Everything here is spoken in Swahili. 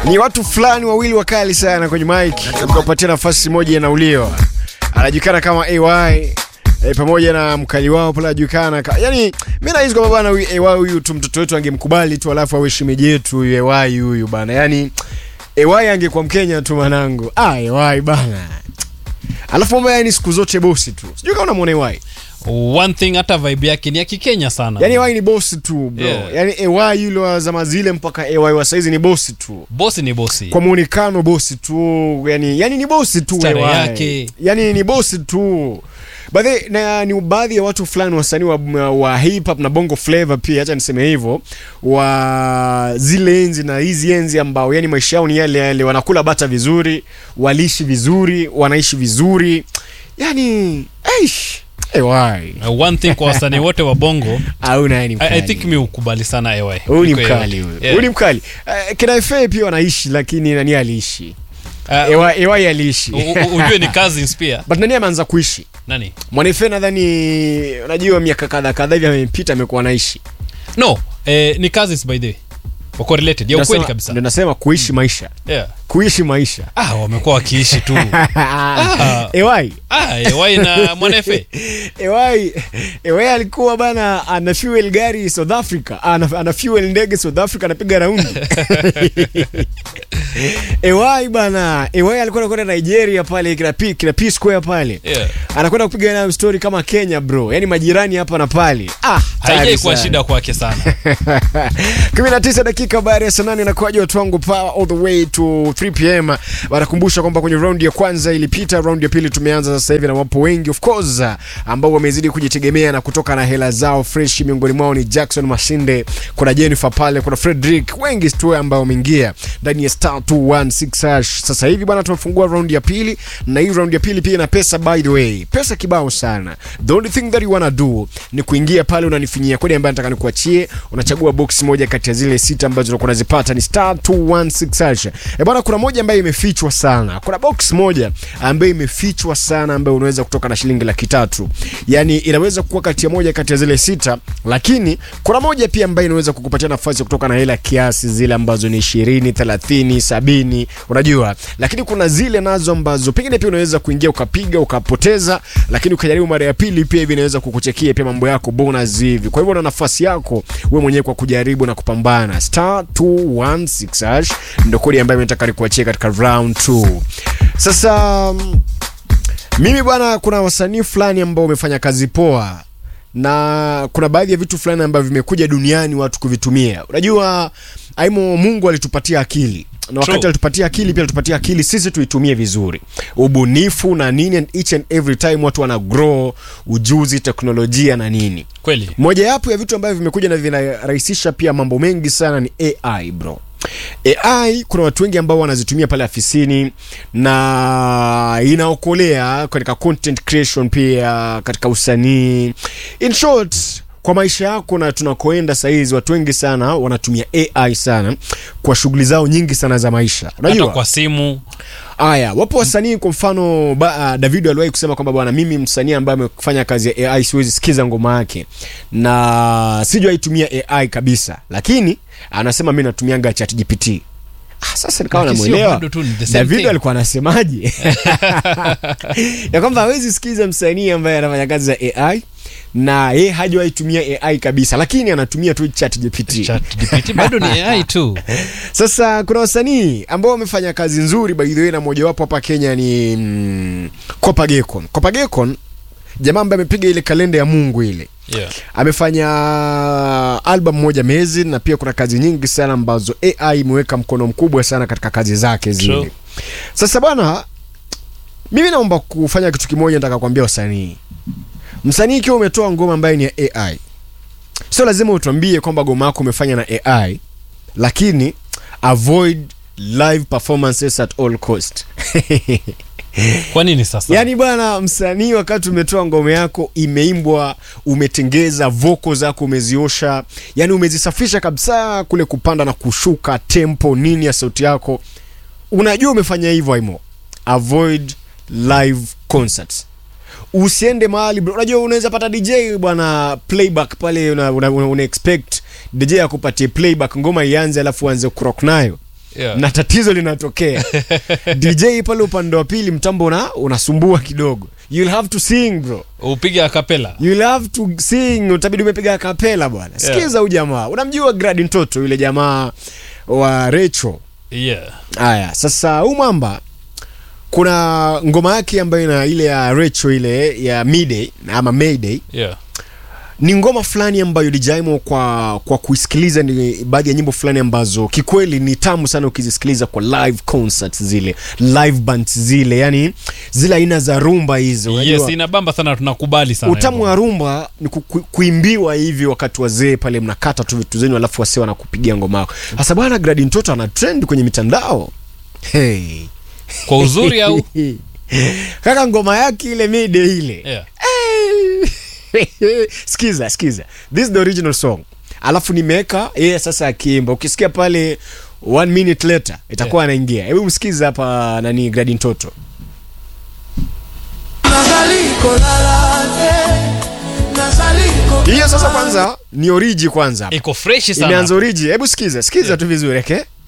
ni watu fulani wawili wakali sana kwenye mic tukapatia nafasi moja inauliwa anajulikana kama ay E, pamoja na mkali wao pale anajulikana ka... yani mi nahisi kwamba bana huyu ay huyu tu mtoto wetu angemkubali tu alafu awe shemeji yetu huyu ay huyu bana yani ay angekuwa mkenya tu manangu ah ay bana alafu mambo yani siku zote bosi tu sijui kama unamwona ay one thing hata vibe yake ni ya kikenya sana yani ay ni bosi tu bro Yeah. yani ay yule wa zama zile mpaka ay wa saizi ni bosi tu bosi ni bosi kwa muonekano bosi tu yani, yani ni bosi tu Stare wewe. yake. yani ni bosi tu Baadhi na ni baadhi ya watu fulani wasanii wa, wa hip hop na bongo flavor pia, acha niseme hivyo, wa zile enzi na hizi enzi ambao yani maisha yao ni yale yale, wanakula bata vizuri, waliishi vizuri, wanaishi vizuri, yani eish, ewai Uh, one thing kwa wasanii wote wa bongo au naye ni I, mkali. I think mi ukubali sana ay Huyu ni Niko mkali AY. huyu. Yeah. Huyu ni mkali. Uh, kina FA pia wanaishi lakini nani aliishi? Uh, Ewa, Ewai aliishi. u- u- ujue ni cousins pia But nani ameanza kuishi? nani Mwanafe nadhani unajua miaka kadha kadha hivi amepita amekuwa anaishi. no eh, ni cousins by the way wako related ya Ndio ukweli nasema- kabisa Ndio nasema kuishi maisha. yeah. Kuishi maisha. ah wamekuwa wakiishi tu Ewai. ah ay na mwanafe Ewai. Ewai alikuwa bana ana fuel gari South Africa. Ana, ana fuel ndege South Africa anapiga raundi. Ewai bana. Ewai alikuwa anakwenda Nigeria pale kina P, kina P Square pale. yeah. anakwenda kupiga nayo story kama Kenya bro, yani majirani hapa na pale. Ah, haijai tayari kuwa sana. shida kwake sana 19 dakika baada ya saa nane inakuwaje watu wangu power all the way to 3 pm. Wanakumbusha kwamba kwenye round ya kwanza ilipita, round ya pili tumeanza sasa hivi, na wapo wengi of course ambao wamezidi kujitegemea na kutoka na hela zao fresh. Miongoni mwao ni Jackson Masinde, kuna Jennifer pale, kuna Frederick, wengi tu ambao wameingia ndani ya star 216 hash. Sasa hivi bwana, tumefungua round ya pili, na hii round ya pili pia ina pesa, by the way, pesa kibao sana. The only thing that you wanna do ni kuingia pale, unanifinyia kodi ambayo nataka nikuachie, unachagua box moja kati ya zile sita ambazo unakuwa unazipata, ni star 216 hash. Eh bwana, kuna moja ambayo imefichwa sana, kuna box moja ambayo imefichwa sana, ambayo unaweza kutoka na shilingi laki tatu, yani inaweza kuwa kati ya moja kati ya zile sita, lakini kuna moja pia ambayo inaweza kukupatia nafasi ya kutoka na hela kiasi zile ambazo ni 20, 30, 70, unajua, lakini kuna zile nazo ambazo pengine pia unaweza kuingia ukapiga ukapoteza, lakini ukijaribu mara ya pili pia hivi inaweza kukuchekia pia mambo yako bonus hivi. Kwa hivyo una nafasi yako wewe mwenyewe kwa kujaribu na kupambana. Star 216 hash ndio kodi ambayo nataka nikuachie katika round 2. Sasa mm, mimi bwana, kuna wasanii fulani ambao wamefanya kazi poa na kuna baadhi ya vitu fulani ambavyo vimekuja duniani watu kuvitumia. Unajua aimo, Mungu alitupatia akili na wakati True. alitupatia akili pia alitupatia akili sisi tuitumie vizuri, ubunifu na nini, and each and every time watu wana grow ujuzi, teknolojia na nini. kweli Mojawapo ya vitu ambavyo vimekuja na vinarahisisha pia mambo mengi sana ni AI bro. AI kuna watu wengi ambao wanazitumia pale afisini na inaokolea katika content creation, pia katika usanii. In short, kwa maisha yako na tunakoenda sahizi, watu wengi sana wanatumia AI sana kwa shughuli zao nyingi sana za maisha. hata Unajua kwa simu Aya, wapo wasanii kwa mfano ba, uh, David aliwahi kusema kwamba bwana, mimi msanii ambaye amefanya kazi ya AI siwezi sikiza ngoma yake na sijawahi tumia AI kabisa, lakini anasema mimi natumianga ChatGPT. Ah, sasa nikawa Lakini sio namuelewa bado tu ni the same David thing. alikuwa anasemaje ya kwamba hawezi sikiza msanii ambaye anafanya kazi za AI na yeye hajawahi tumia AI kabisa, lakini anatumia tu ChatGPT. ChatGPT bado ni AI tu Sasa kuna wasanii ambao wamefanya kazi nzuri by the way, na mojawapo hapa Kenya ni mm, Kopagekon. Kopagekon jamaa ambaye amepiga ile kalenda ya Mungu ile yeah. amefanya album moja mezi, na pia kuna kazi nyingi sana ambazo AI imeweka mkono mkubwa sana katika kazi zake zile. True. Sasa bwana, mimi naomba kufanya kitu kimoja, nataka kuambia wasanii, msanii ikiwa umetoa ngoma ambayo ni ya AI, sio lazima utuambie kwamba ngoma yako umefanya na AI, lakini avoid live performances at all cost. kwa nini sasa Yaani bwana, msanii wakati umetoa ngoma yako imeimbwa, umetengeza voko zako, umeziosha, yani umezisafisha kabisa, kule kupanda na kushuka tempo nini ya sauti yako, unajua umefanya hivyo aimo, avoid live concerts. Usiende mahali bro, unajua unaweza pata DJ bwana playback pale, una, una, una, una expect DJ akupatie playback ngoma ianze, alafu uanze kurock nayo Yeah. na tatizo linatokea dj pale upande wa pili mtambo una, unasumbua kidogo you'll have to sing bro upige akapela you'll have to sing utabidi umepiga kapela bwana Yeah. sikiza huyu jamaa unamjua gradi mtoto yule jamaa wa recho yeah. haya sasa huu mwamba kuna ngoma yake ambayo ina ile ya recho ile ya midday ama mayday Yeah. ni ngoma fulani ambayo ilijaimo kwa kwa kuisikiliza ni baadhi ya nyimbo fulani ambazo kikweli ni tamu sana ukizisikiliza kwa live concerts zile live bands zile yani zile aina za rumba hizo yes unajua inabamba sana tunakubali sana utamu hivyo. wa rumba ni ku, ku, kuimbiwa hivi wakati wazee pale mnakata tu vitu zenyu alafu wasee wanakupigia ngoma yako sasa bwana gradi mtoto ana trend kwenye mitandao hey. kwa uzuri au kaka ngoma yake ile mide ile yeah. skiza skiza this is the original song alafu nimeweka yeye sasa akiimba ukisikia pale one minute later itakuwa anaingia hebu msikiza hapa nani gradi mtoto hiyo sasa kwanza ni oriji kwanza iko freshi sana imeanza oriji hebu sikiza sikiza tu vizuri okay?